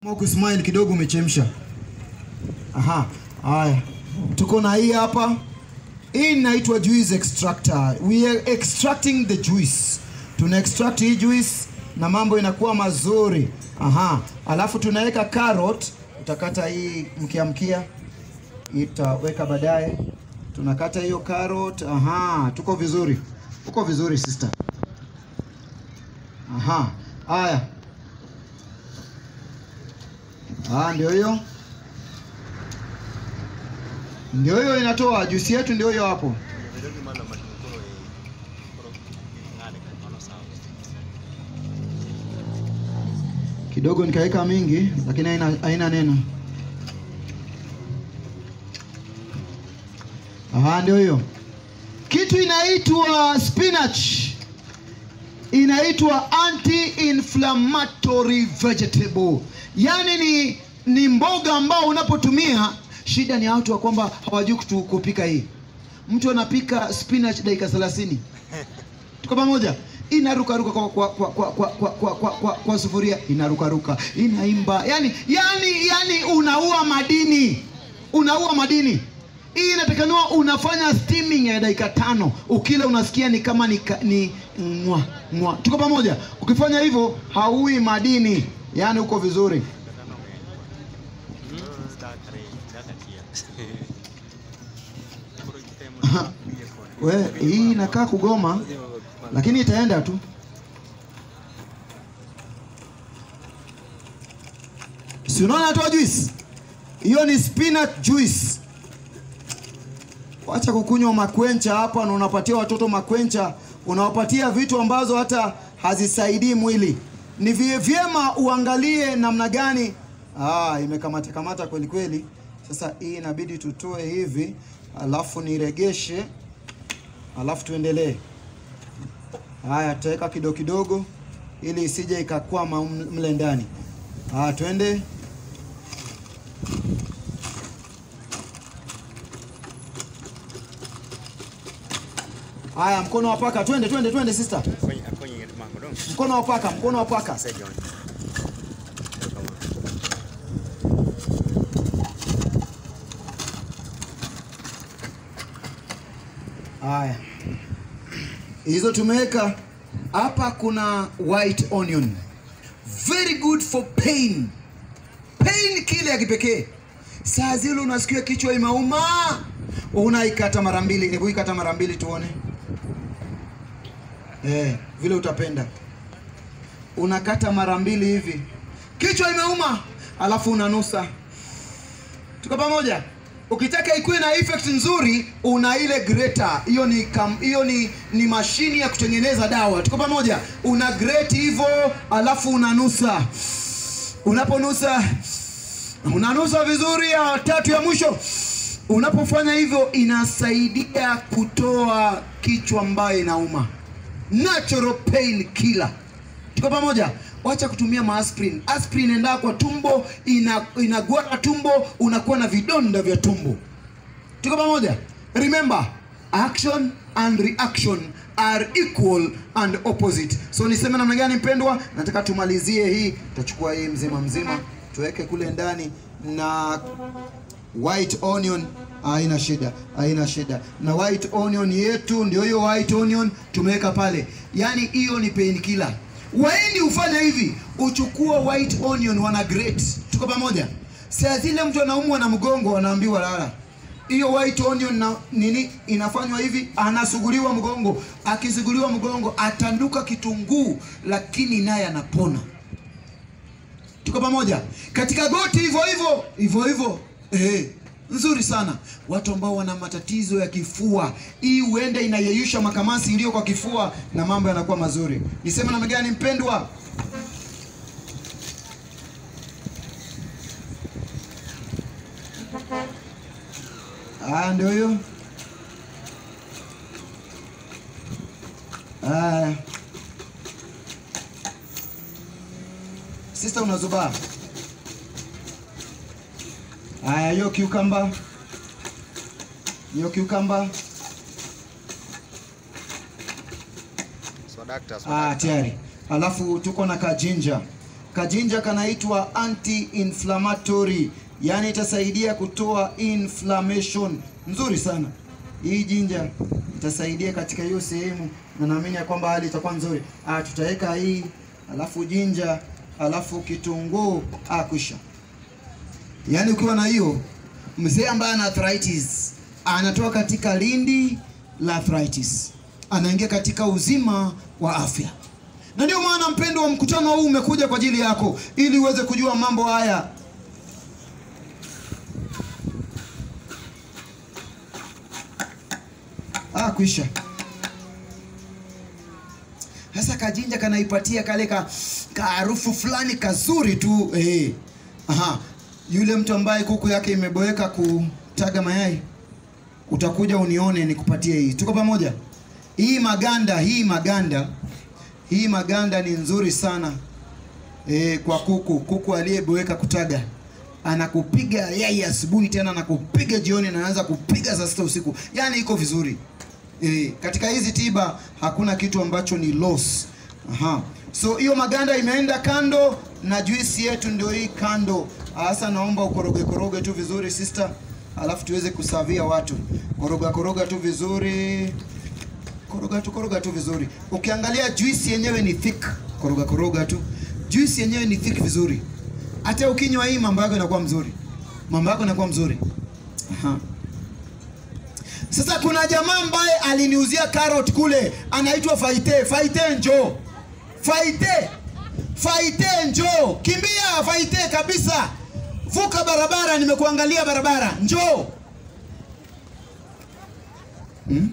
Kusmile kidogo umechemsha. Aha, haya. Tuko na hii hapa. Hii inaitwa juice extractor. We are extracting the juice. Tuna extract hii juice na mambo inakuwa mazuri. Aha, alafu tunaweka carrot. Utakata hii mkia mkia. Hii tutaweka baadaye. Tunakata hiyo carrot. Aha, tuko vizuri. Uko vizuri sister. Aha, haya. Ah, ndio hiyo, ndio hiyo inatoa juisi yetu, ndio hiyo hapo. Kidogo nikaweka mingi, lakini haina haina neno. Ah, ndio hiyo kitu inaitwa spinach, inaitwa anti-inflammatory vegetable Yaani ni ni mboga ambao unapotumia, shida ni watu wa kwamba hawajui kutu- kupika hii. Mtu anapika spinach dakika 30. Tuko pamoja? Inarukaruka kwa kwa kwa kwa kwa kwa, kwa, kwa, kwa, kwa sufuria inarukaruka, inaimba. Yaani yaani yaani unaua madini. Unaua madini. Hii inatakaniwa unafanya steaming ya dakika tano. Ukila unasikia ni kama ni, ka- ni mwa mwa. Tuko pamoja? Ukifanya hivyo haui madini. Yaani uko vizuri. We, hii inakaa kugoma lakini itaenda tu. Si unaona natoa juice? Hiyo ni spinach juice. Wacha kukunywa makwencha hapa na unapatia watoto makwencha, unawapatia vitu ambazo hata hazisaidii mwili. Ni vie- vyema uangalie namna gani. Ah, imekamata kamata kweli kweli. Sasa hii inabidi tutoe hivi, alafu niregeshe, alafu tuendelee. Haya, tutaweka kidogo kidogo ili isije ikakwama m- mle ndani. Haya, twende. Haya, mkono wa paka, twende twende twende sister. Mkono wa paka, mkono wa paka. Haya, hizo tumeweka hapa. Kuna white onion, very good for pain, pain kile ya kipekee. Saa zile unasikia kichwa imeuma, unaikata mara mbili. Hebu ikata mara mbili tuone, eh, vile utapenda. Unakata mara mbili hivi, kichwa imeuma, alafu unanusa. Tuko pamoja? Ukitaka ikuwe na effect nzuri, una ile grater. Hiyo ni kam, hiyo ni ni mashini ya kutengeneza dawa. Tuko pamoja? Una grate hivyo, alafu unanusa. Unaponusa unanusa vizuri, ya tatu ya mwisho. Unapofanya hivyo, inasaidia kutoa kichwa ambayo inauma, natural pain killer. Tuko pamoja? Wacha kutumia maaspirin. Aspirin inaenda kwa tumbo, ina inagwara tumbo, unakuwa na vidonda vya tumbo. Tuko pamoja? Remember, action and reaction are equal and opposite. So niseme namna gani mpendwa? Nataka tumalizie hii, tutachukua hii mzima mzima, tuweke kule ndani na white onion haina shida, haina shida. Na white onion yetu ndio hiyo white onion tumeweka pale, yaani hiyo ni painkiller. Waindi ufanya hivi, uchukua white onion wana grate. Tuko pamoja? Saa zile mtu anaumwa na mgongo anaambiwa lala. Hiyo white onion na nini inafanywa hivi, anasuguliwa mgongo. Akisuguliwa mgongo atanduka kitunguu, lakini naye anapona. Tuko pamoja? Katika goti hivyo hivyo, hivyo hivyo. Eh, nzuri sana. Watu ambao wana matatizo ya kifua, hii huenda inayeyusha makamasi iliyo kwa kifua na mambo yanakuwa mazuri. Niseme namna gani mpendwa? Ah, ndio hiyo. Ah. Sister unazubaa. Haya, hiyo cucumber. Hiyo cucumber. So, doctor, so Ah, doctor. tayari. Alafu tuko na kajinja. Kajinja kanaitwa anti-inflammatory, yaani itasaidia kutoa inflammation. Nzuri sana hii jinja, itasaidia katika hiyo sehemu, na naamini ya kwamba hali itakuwa nzuri. Ah, tutaweka hii alafu jinja alafu kitunguu ah, kwisha. Yaani ukiwa na hiyo, mzee ambaye ana arthritis anatoka katika lindi la arthritis, anaingia katika uzima wa afya. Na ndio maana mpendo wa mkutano huu umekuja kwa ajili yako, ili uweze kujua mambo haya. Ah, kwisha. Sasa kajinja kanaipatia kale ka ka harufu fulani kazuri tu eh. Aha. Yule mtu ambaye kuku yake imeboeka kutaga mayai, utakuja unione nikupatie hii. Tuko pamoja? Hii maganda, hii maganda, hii maganda ni nzuri sana eh, kwa kuku. Kuku aliyeboeka kutaga anakupiga yai asubuhi, tena anakupiga jioni, na anaanza kupiga saa sita usiku, yaani iko vizuri. E, katika hizi tiba hakuna kitu ambacho ni loss. Aha. So hiyo maganda imeenda kando na juisi yetu ndio hii kando. Sasa naomba ukoroge koroge tu vizuri sister, alafu tuweze kusavia watu. Koroga koroga tu vizuri. Koroga tu koroga tu vizuri. Ukiangalia juisi yenyewe ni thick. Koroga koroga tu. Juisi yenyewe ni thick vizuri. Hata ukinywa hii mambo yako yanakuwa mzuri. Mambo yako yanakuwa mzuri. Aha. Sasa kuna jamaa ambaye aliniuzia carrot kule, anaitwa Faite. Faite njo, Faite, Faite njo, kimbia Faite kabisa, vuka barabara, nimekuangalia barabara, njo hmm?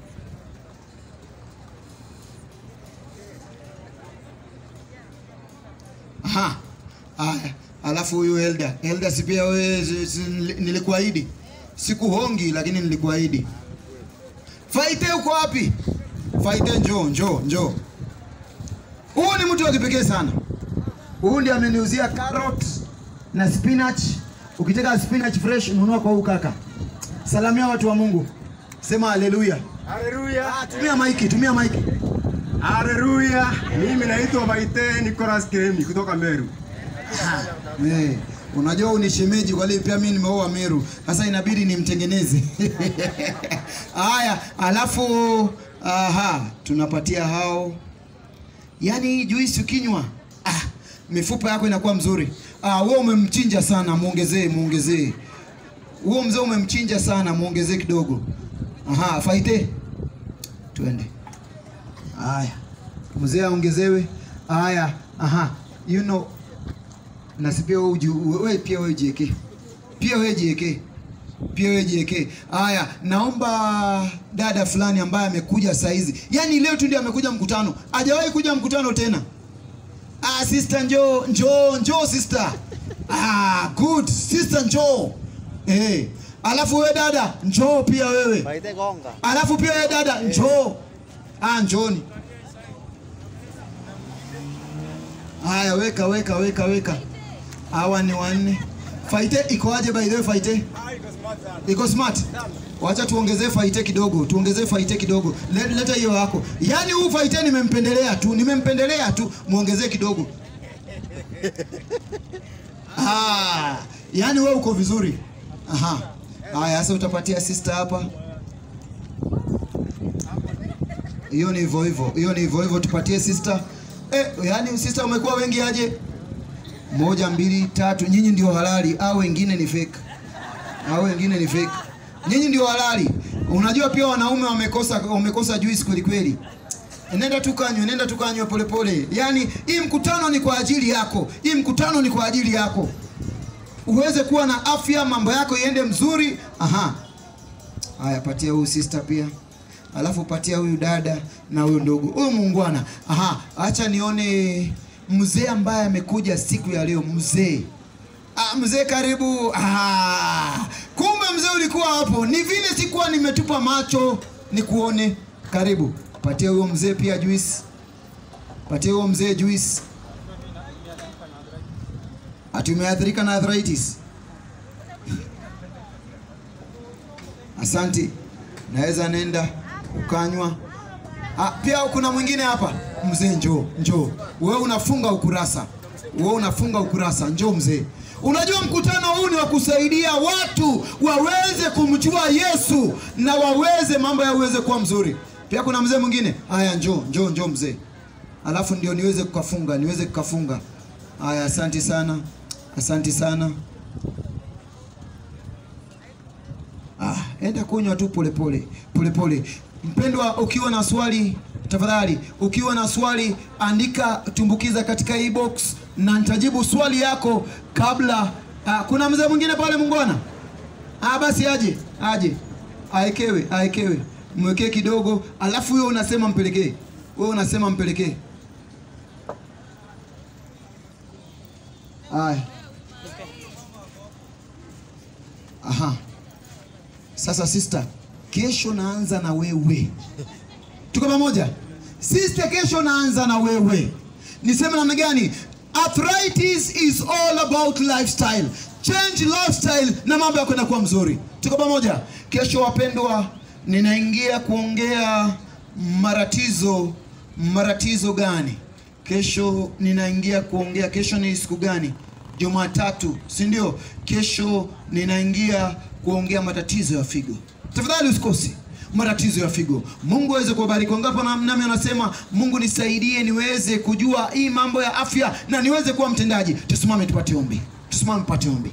Aha. Aya, alafu huyu Elda, Elda si pia wewe, si- si- nilikuahidi sikuhongi lakini nilikuahidi. Faite uko wapi? Faite njoo, njoo, njoo. Huyu ni mtu wa kipekee sana. Huyu ndiye ameniuzia carrot na spinach. Ukitaka spinach fresh nunua kwa huyu kaka. Salamia watu wa Mungu. Sema haleluya. Haleluya. Ah, tumia maiki, tumia maiki. Haleluya. Mimi naitwa Maite Nicholas Kiremi kutoka Meru. Eh, unajua huyu ni shemeji kwa hiyo pia mimi nimeoa Meru. Sasa inabidi nimtengeneze. Haya, alafu aha, tunapatia hao. Yaani hii juisi ukinywa, ah, mifupa yako inakuwa mzuri. Ah, wewe umemchinja sana, muongezee, muongezee. Huo mzee umemchinja sana, muongezee kidogo. Aha, faite. Twende. Haya. Mzee aongezewe. Haya, aha. You know, na si pia wewe uji- wewe pia wewe jieke, pia wewe jieke, pia wewe jieke. Haya, naomba dada fulani ambaye amekuja saa hizi, yaani leo tu ndio amekuja mkutano, hajawahi kuja mkutano tena. Ah, sister njoo, njoo, njoo sister. Ah, good sister, njoo. Eh, alafu wewe dada njoo pia wewe. Baite gonga. Alafu pia wewe dada njoo. Ah, njooni. Haya, weka weka weka weka. Hawa ni wanne. Faite iko aje by the way Faite? Iko smart. Wacha tuongezee Faite kidogo, tuongezee Faite kidogo. Le- Leta hiyo yako. Yaani huu Faite nimempendelea tu, nimempendelea tu, muongezee kidogo. Ah, yaani wewe uko vizuri. Aha. Haya, sasa utapatia sister hapa. Hiyo ni hivyo hivyo, hiyo ni hivyo hivyo, tupatie sister. Eh, yani sister umekuwa wengi aje? Moja, mbili, tatu. Nyinyi ndio halali au wengine ni fake? Au wengine ni fake? Nyinyi ndio halali. Unajua pia wanaume wamekosa wamekosa juice kweli kweli. Nenda tukanywe, nenda tukanywe polepole. Yaani hii mkutano ni kwa ajili yako, hii mkutano ni kwa ajili yako, uweze kuwa na afya, mambo yako iende mzuri. Aha, haya, patia huyu sister pia, alafu patia huyu dada na huyu ndugu, huyu muungwana. Aha, acha nione mzee ambaye amekuja siku ya leo. Mzee Ah, mzee karibu. Ah, kumbe mzee ulikuwa hapo. Ni vile sikuwa nimetupa macho nikuone. Karibu. Patia huyo mzee pia juice. Patia huyo mzee juice. Ati umeathirika na arthritis? Asante. Naweza nenda ukanywa. Ah, pia kuna mwingine hapa. Mzee njoo, njoo. Wewe unafunga ukurasa. wewe unafunga ukurasa. Njoo mzee. Unajua mkutano huu ni wa kusaidia watu waweze kumjua Yesu na waweze mambo yaweze kuwa mzuri. Pia kuna mzee mwingine, haya, njoo njoo njoo mzee, alafu ndio niweze kukafunga, niweze kukafunga. Haya, asanti sana, asanti sana. Ah, enda kunywa tu polepole polepole. Mpendwa, ukiwa na swali tafadhali, ukiwa na swali andika, tumbukiza katika hii box na nitajibu swali yako kabla. Ah, kuna mzee mwingine pale Mungwana? Ah, basi aje aje, aekewe aekewe, mwekee kidogo, alafu wewe unasema mpelekee, wewe unasema mpelekee. Aya, aha. Sasa sister, kesho naanza na wewe. Tuko pamoja? Sister, kesho naanza na wewe. Niseme namna gani? Arthritis is all about lifestyle. Change lifestyle na mambo yako yanakuwa mzuri. Tuko pamoja? Kesho wapendwa, ninaingia kuongea maratizo. Maratizo gani? Kesho ninaingia kuongea. Kesho ni siku gani? Jumatatu, si ndio? Kesho ninaingia kuongea matatizo ya figo. Tafadhali usikose matatizo ya figo. Mungu aweze kuwabariki. Wangapi na- nami anasema Mungu nisaidie niweze kujua hii mambo ya afya na niweze kuwa mtendaji. Tusimame tupate ombi, tusimame tupate ombi.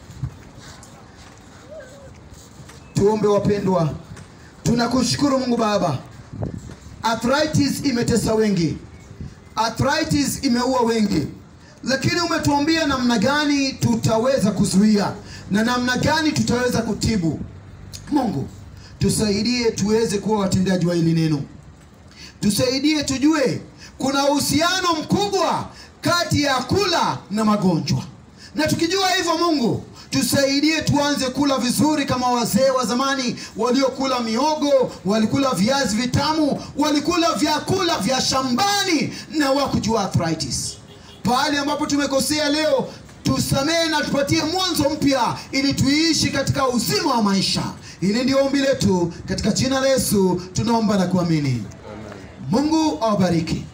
Tuombe wapendwa, tunakushukuru Mungu Baba. Arthritis imetesa wengi, arthritis imeua wengi, lakini umetuambia namna gani tutaweza kuzuia na namna gani tutaweza kutibu. Mungu tusaidie tuweze kuwa watendaji wa hili neno, tusaidie tujue kuna uhusiano mkubwa kati ya kula na magonjwa, na tukijua hivyo, Mungu tusaidie tuanze kula vizuri kama wazee wa zamani waliokula miogo, walikula viazi vitamu, walikula vyakula vya shambani na wakujua arthritis. Pahali ambapo tumekosea leo tusamehe na tupatie mwanzo mpya ili tuishi katika uzima wa maisha. Hili ndio ombi letu katika jina la Yesu tunaomba na kuamini. Mungu awabariki.